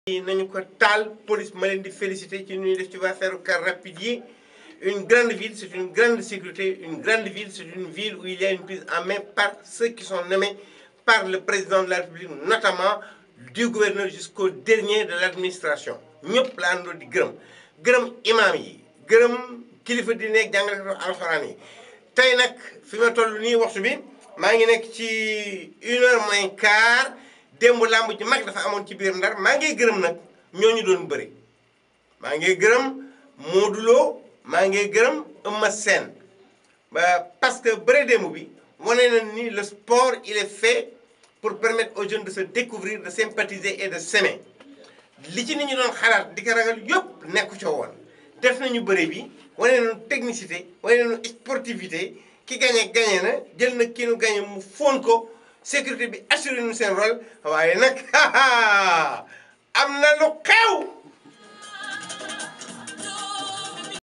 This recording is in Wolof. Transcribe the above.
nañu ko taal police ma leen di féliciter ci ñuy def ci affaire car rapide yi une grande ville c'est une grande sécurité une grande ville c'est une ville où il y a une prise en main par ceux qui sont nommés par le président de la République notamment du gouverneur jusqu'au dernier de l'administration ñëpp la àndoo di gërëm gërëm imam yi gërëm kilifa di nekk jàngale alxuraan yi tey nag fi ma toll nii waxtu bi maa ngi nekk ci une heure moins quart démb làmb ji mag dafa amoon ci biir ndar maa ngi gërëm nag ñooñu doon bëri maa ngi gërëm Modou Lo maa ngi gërëm Eumeu Sène parce que bëre démb bi wane na ni le sport il est fait pour permettre aux jeunes de se découvrir de sympathiser et de s'aimer li ci nit ñi doon xalaat di ko ragal yëpp nekku ca woon def nañu bëre bi wane nañu technicité wane nañu sportivité ki gañe gañe na jël na kii nu gañe mu fóon ko sécurité bi assuré nu seen rôle waaye nag am na lu xew